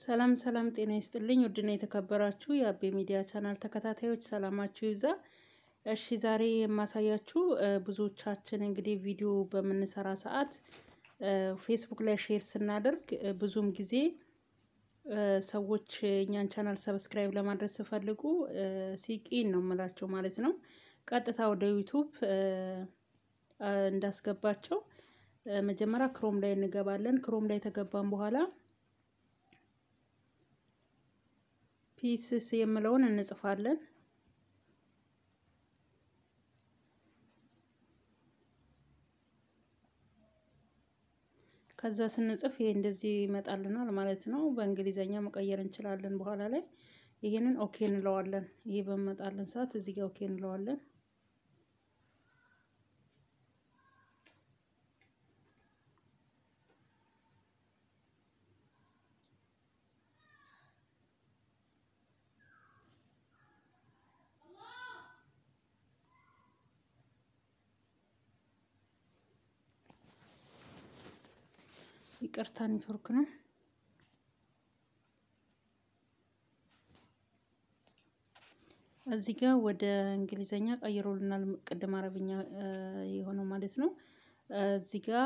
ሰላም ሰላም፣ ጤና ይስጥልኝ ውድና የተከበራችሁ የአቤ ሚዲያ ቻናል ተከታታዮች ሰላማችሁ ይብዛ። እሺ ዛሬ የማሳያችሁ ብዙዎቻችን እንግዲህ ቪዲዮ በምንሰራ ሰዓት ፌስቡክ ላይ ሼር ስናደርግ ብዙም ጊዜ ሰዎች እኛን ቻናል ሰብስክራይብ ለማድረግ ሲፈልጉ ሲቂን ነው የምላቸው ማለት ነው። ቀጥታ ወደ ዩቱብ እንዳስገባቸው መጀመሪያ ክሮም ላይ እንገባለን። ክሮም ላይ ተገባን በኋላ ፒስስ የምለውን እንጽፋለን። ከዛ ስንጽፍ ይሄ እንደዚህ ይመጣልናል ማለት ነው። በእንግሊዘኛ መቀየር እንችላለን በኋላ ላይ። ይሄንን ኦኬ እንለዋለን። ይሄ በመጣልን ሰዓት እዚህ ጋር ኦኬ እንለዋለን። ይቅርታ ኔትወርክ ነው። እዚህ ጋር ወደ እንግሊዘኛ ቀይሮልናል። ቅድም አረብኛ የሆነው ማለት ነው። እዚህ ጋር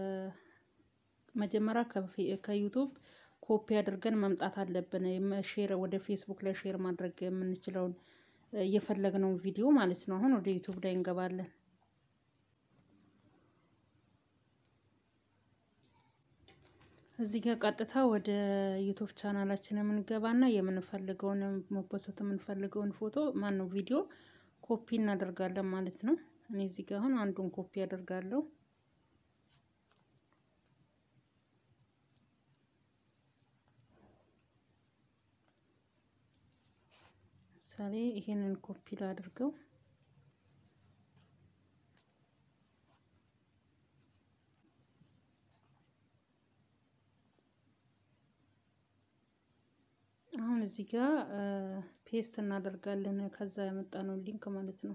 መጀመሪያ ከዩቱብ ኮፒ አድርገን መምጣት አለብን። ሼር ወደ ፌስቡክ ላይ ሼር ማድረግ የምንችለውን የፈለግነውን ቪዲዮ ማለት ነው። አሁን ወደ ዩቱብ ላይ እንገባለን። እዚህ ጋር ቀጥታ ወደ ዩቱብ ቻናላችን የምንገባና የምንፈልገውን መፖሰት የምንፈልገውን ፎቶ ማን ነው ቪዲዮ ኮፒ እናደርጋለን ማለት ነው። እኔ እዚህ ጋር አሁን አንዱን ኮፒ አደርጋለሁ። ምሳሌ ይሄንን ኮፒ ላድርገው። አሁን እዚህ ጋር ፔስት እናደርጋለን። ከዛ ያመጣነው ሊንክ ማለት ነው።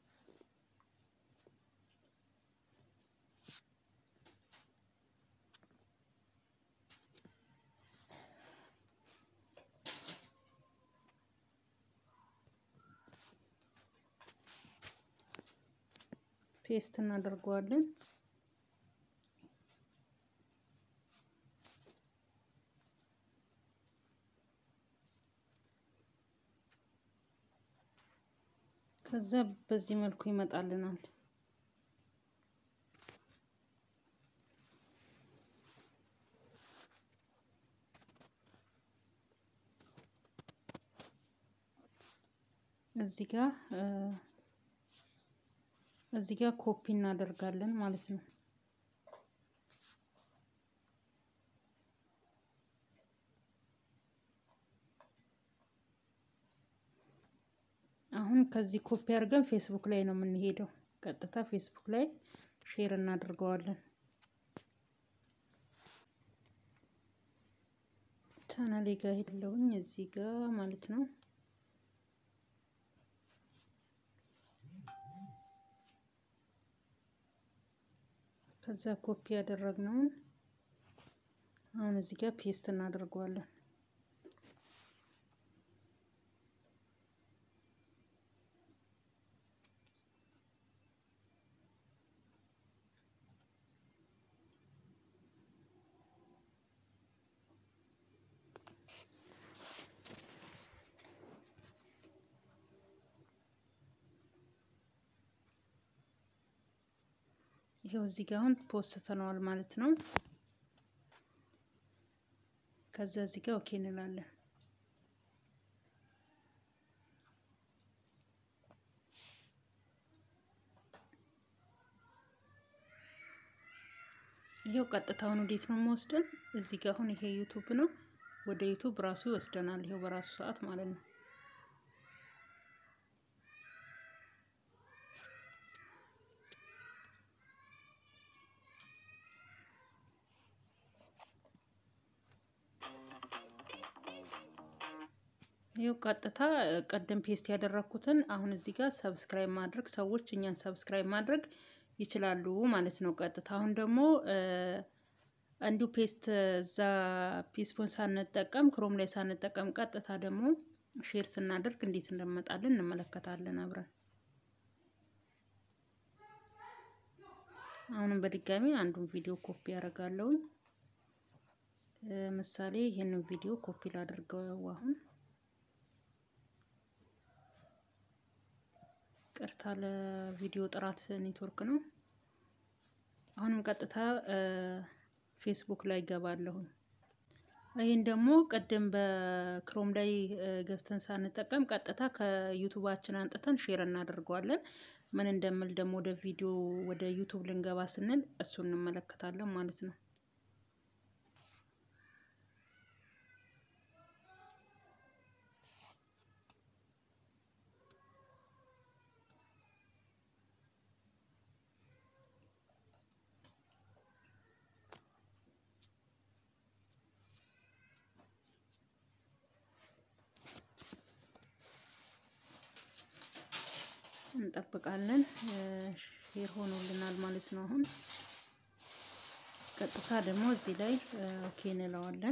ፔስት እናደርገዋለን። ከዛ በዚህ መልኩ ይመጣልናል። እዚህ ጋር እዚህ ጋር ኮፒ እናደርጋለን ማለት ነው። አሁን ከዚህ ኮፒ አድርገን ፌስቡክ ላይ ነው የምንሄደው። ቀጥታ ፌስቡክ ላይ ሼር እናድርገዋለን። ቻናሌ ጋር ሄድለውኝ እዚህ ጋር ማለት ነው። ከዛ ኮፒ ያደረግነውን አሁን እዚህ ጋር ፔስት እናደርገዋለን። ይሄው እዚህ ጋር አሁን ፖስተነዋል ማለት ነው። ከዛ እዚህ ጋር ኦኬ እንላለን። ይሄው ቀጥታውን ወዴት ነው የምወስደን? እዚህ ጋር አሁን ይሄ ዩቱብ ነው። ወደ ዩቱብ ራሱ ይወስደናል። ይሄው በራሱ ሰዓት ማለት ነው። ይኸው ቀጥታ ቀደም ፔስት ያደረኩትን አሁን እዚህ ጋር ሰብስክራይብ ማድረግ ሰዎች እኛን ሰብስክራይብ ማድረግ ይችላሉ ማለት ነው። ቀጥታ አሁን ደግሞ እንዲሁ ፔስት እዛ ፒስፖን ሳንጠቀም ክሮም ላይ ሳንጠቀም ቀጥታ ደግሞ ሼር ስናደርግ እንዴት እንደመጣልን እንመለከታለን አብረን። አሁንም በድጋሚ አንዱን ቪዲዮ ኮፒ ያደርጋለሁኝ። ምሳሌ ይህንን ቪዲዮ ኮፒ ላድርገው አሁን ቅርታ ለቪዲዮ ጥራት ኔትወርክ ነው። አሁንም ቀጥታ ፌስቡክ ላይ ገባለሁኝ። ይህን ደግሞ ቅድም በክሮም ላይ ገብተን ሳንጠቀም ቀጥታ ከዩቱባችን አንጥተን ሼር እናደርገዋለን። ምን እንደምል ደግሞ ወደ ቪዲዮ ወደ ዩቱብ ልንገባ ስንል እሱ እንመለከታለን ማለት ነው። እንጠብቃለን። ሼር ሆኖልናል ማለት ነው። አሁን ቀጥታ ደግሞ እዚህ ላይ ኦኬ እንለዋለን።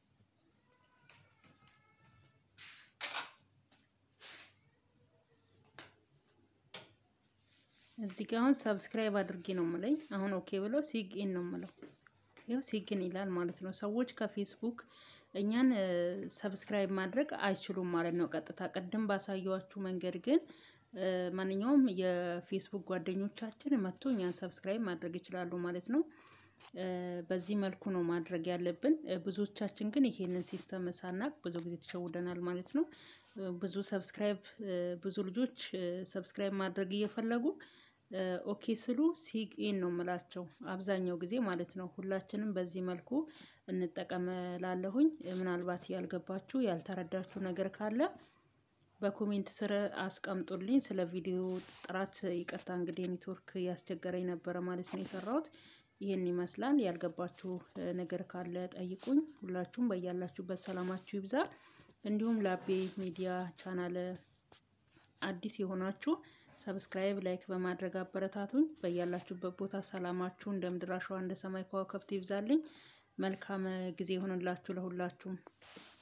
እዚህ ጋር አሁን ሰብስክራይብ አድርጌ ነው የምለኝ። አሁን ኦኬ ብለው ሲግኢን ነው የምለው። ይኸው ሲግን ይላል ማለት ነው። ሰዎች ከፌስቡክ እኛን ሰብስክራይብ ማድረግ አይችሉም ማለት ነው። ቀጥታ ቅድም ባሳየዋችሁ መንገድ ግን ማንኛውም የፌስቡክ ጓደኞቻችን መጥቶ እኛን ሰብስክራይብ ማድረግ ይችላሉ ማለት ነው። በዚህ መልኩ ነው ማድረግ ያለብን። ብዙዎቻችን ግን ይሄንን ሲስተም ሳናቅ ብዙ ጊዜ ተሸውደናል ማለት ነው። ብዙ ሰብስክራይብ ብዙ ልጆች ሰብስክራይብ ማድረግ እየፈለጉ ኦኬ ስሉ ሲግኢን ነው የምላቸው አብዛኛው ጊዜ ማለት ነው። ሁላችንም በዚህ መልኩ እንጠቀም ላለሁኝ። ምናልባት ያልገባችሁ ያልተረዳችሁ ነገር ካለ በኮሜንት ስር አስቀምጡልኝ። ስለ ቪዲዮ ጥራት ይቅርታ እንግዲህ ኔትወርክ ያስቸገረኝ ነበረ ማለት ነው የሰራሁት። ይህን ይመስላል። ያልገባችሁ ነገር ካለ ጠይቁኝ። ሁላችሁም በያላችሁበት ሰላማችሁ ይብዛ። እንዲሁም ለአቤ ሚዲያ ቻናል አዲስ የሆናችሁ ሰብስክራይብ፣ ላይክ በማድረግ አበረታቱኝ። በያላችሁበት ቦታ ሰላማችሁ እንደ ምድር አሸዋ እንደ ሰማይ ከዋክብት ይብዛልኝ። መልካም ጊዜ ይሆንላችሁ ለሁላችሁም።